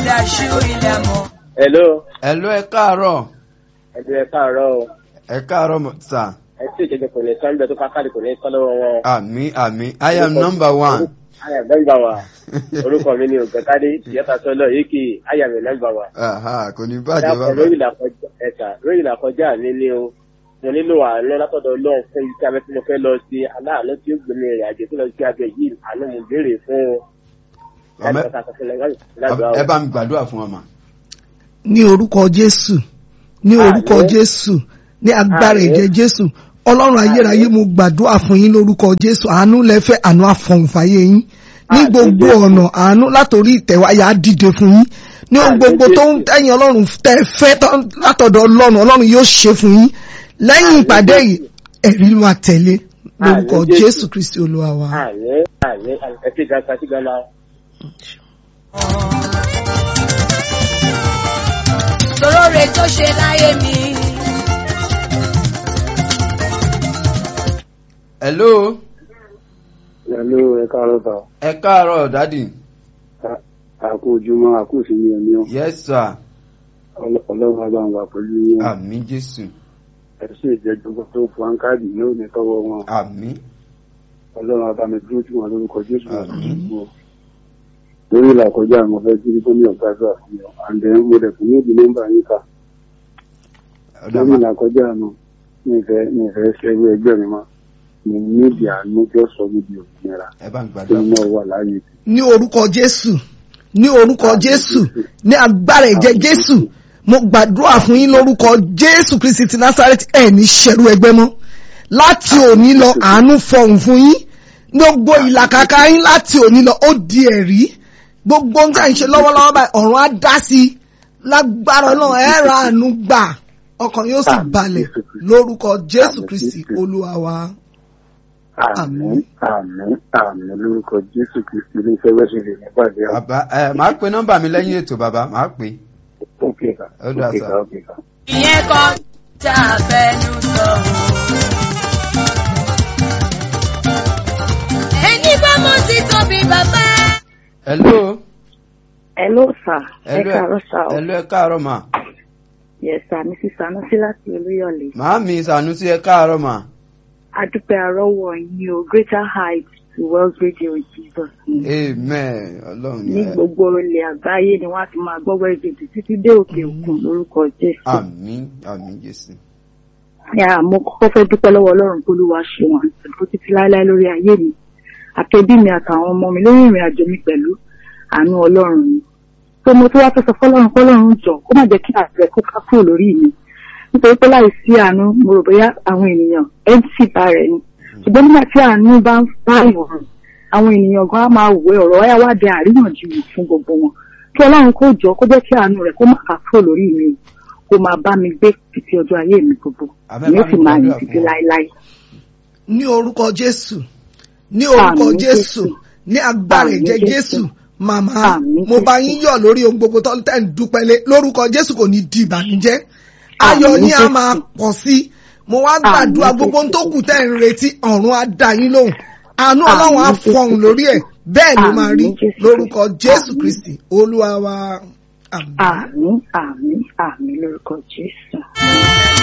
ilẹ̀ ṣú ilẹ̀ mọ́. hello Hello ẹ káàárọ̀. ẹ̀dùn ẹ̀ káàárọ̀ o Ẹ káàárọ̀ mọ̀- sà. ẹ tí ìjẹjẹ kò ní sọ́ńbẹ́ tó kákàlì kò ní sọ́ lọ́wọ́ wọn. Àmì àmì I am number one. ayà nọ́mbà wa orúkọ mi ni ògbẹ́kádé ìyẹ́ta sọ́lọ́ yìí kì í ayà mi nọ́mbà wa. Aha, Kò ní bàjẹ́ dákọ̀ bàbá. lórí ìlàkọjá ẹ̀ka lórí ìlàkọjá mi ni o mo nílò àánú látọ̀dọ̀ ọlọ́run fún iṣẹ́ abẹ́ tí mo fẹ́ lọ sí aláàánú tí ó gbé mi rìn àjò tó lọ sí abẹ yìí àánú mo béèrè fún o. Ọmọ- Láti ọ̀sán fún lágbàá o. Ẹ bá mi gbàdúrà fún ọmọ. ní orúkọ jésù ní orúkọ Àmín. jésù ní agbára Àmín. ẹ̀jẹ̀ jésù ọlọ́run ayérayé mo gbàdúrà fún yín lórúkọ jésù àánú lẹ́fẹ̀ àánú àfọ̀nfàyè yín ní Àmín, gbogbo Jésù. ọ̀nà àánú látòrí ìtẹ̀wáyà á dìde fún yín ní ohun Àmín, gbogbo tó ń Jésù. tẹ̀yìn ọlọ́run tẹ́ ẹ fẹ́ tán látọ̀dọ̀ ọlọ́run ọlọ́run yóò ṣe fún yín lẹ́yìn Àmín, ìpàdé Jésù. yìí ẹ̀rí ló máa tẹ̀lé lórúkọ Àmín, Jésù. jésù kristi olúwa wa. àmín àmín ẹ ti gàtà sí gánà. Sorore tó ṣe láyé mi. Hello Hello, ẹ káàárọ̀ sà. ẹ káàárọ̀ dádì. Àkó ojúmọ́, àkó ìsinmi ẹ̀mí ọ̀. Yes sir. Ọlọ́run àbá wà pẹ̀lú yín. Àmì Jésù. Ẹ sì ìjẹ́jọ́ tó fún Ankáàdì yóò ní tọ́wọ́ wọn. Àmì. Ọlọ́run àbá mi dúró tí wọn lórúkọ Jésù. Àmín. Lórí ìlà kọjá àwọn fẹ́ jírí tó ní ọ̀gá àdúrà fún mi. Àǹdẹ̀ ń wọlé fún níbi nọ́mbà yín kà. Ọ̀dà Lórí ma- ìlà kọjá àná, mi ìfẹ́ mi ìfẹ́ ṣẹ́gbé ẹgbẹ́ mi mọ́. Mi níbi àánú jọ́ sọ níbi òmìnira. Ẹ bá mi Tó gbàdúrà ń fún náà wà láàyè. ní orúkọ jésù ní orúkọ jésù ní agbára ẹ̀jẹ̀ jésù mo gbàdúrà fún yín lórúkọ jésù kristi ti násárẹ́tì ẹ̀ ní ṣẹ̀rú ẹgbẹ́ mọ́ láti òní lọ àánú fọhùn fún yín gbogbo ìlàkàkà yín láti òní lọ ó di ẹ̀rí gbogbo ohun tí à ń ṣe lọ́wọ́lọ́wọ́ báyìí ọ̀run á dá sí i lágbára náà ẹ̀ ra àánú gbà ọkàn yóò sì balẹ̀ lórúkọ jésù kristi olúwa wa. Àmín, àmín, àmín lórúkọ Jésù Kristi ilé iṣẹ́ wẹ́sẹ̀ lè nípàdé àwọn. Bàbá ẹ máa pe nọ́mbà mi lẹ́yìn ètò bàbá máa pè. Ókè ká, Ó dà ókè sà. ká, ókè ká. Ìyẹn kan tá a fẹnu sọ. Ẹni bá mọ̀ sí tóbi bàbá. Hello. Hello sir. Ẹ Hello káàárọ̀ sir. o. Hello ẹ káàárọ̀ mà. Yes sir, Mrs. Sanusi láti Olúyọ̀lé. Màámi Sànúsí ẹ káàárọ̀ mà. Adúpẹ́ àrọ́wọ̀ yín o, greater heights to Wells Radio in Jesus name. Amen. Ọlọ́run Ní ẹ. gbogbo ilẹ̀ àgbáyé ni wọ́n á ti máa gbọ́ Wells Radio títí dé òkè òkun lórúkọ Jésù. Àmín àmín Jésù. Yà mo kọ́kọ́ fẹ́ dúpẹ́ lọ́wọ́ Ọlọ́run kó Olúwa ṣe wọn àtẹ̀kọ́ títí láéláé lórí ayé mi. Àtẹ̀bí mi àtàwọn ọmọ mi lórí ìrìn àjò mi pẹ̀lú àánú Ọlọ́run ni. Tó mo tún wá fẹ́ sọ fọ́lọ́run kọ́lọ́run jọ kó má jẹ́ kí àtẹ̀ kó ká kúrò lórí mi. Nítorí pé láì sí àánú mo rò bóyá àwọn ènìyàn MC bá rẹ̀ ni. Ṣùgbọ́n nígbà tí àánú bá ń bá ìwọ̀n àwọn ènìyàn gan á máa wẹ ọ̀rọ̀ wáyà wá dé àríyànjiyàn fún gbogbo wọn. Kí Ọlọ́run kó jọ kó jẹ́ kí àánú rẹ̀ kó má ká kúrò lórí mi o. Kó máa bá mi gbé títí ọjọ́ ayé mi gbogbo. Àmín, Ìyẹn bá sì mi máa yìn gbàdúrà títí fún wa. láéláé. ní orúkọ jésù ní orúkọ Àmín jésù Jésù. ní agbára Àmín ẹ̀jẹ̀ Jésù. jésù màmá Àmín mo bá Jésù. yín yọ̀ lórí ohun gbogbo tó ń tẹ̀ ń dúpẹ́ lé lórúkọ jésù kò ní di ìbànújẹ́ ayọ̀ Àmín yín á Jésù. máa pọ̀ sí i mo wá gbàdúrà Àmín gbogbo ohun tó Jésù. kù tẹ̀ ń retí ọ̀run á dá yín lóhùn àánú Àmín ọlọ́run á Jésù. fọhùn lórí ẹ̀ bẹ́ẹ̀ ló máa rí Àmín Jésù. lórúkọ jésù Àmín. kristi olúwa wa àmín. Àmín àmín àmín lórúkọ Jésù.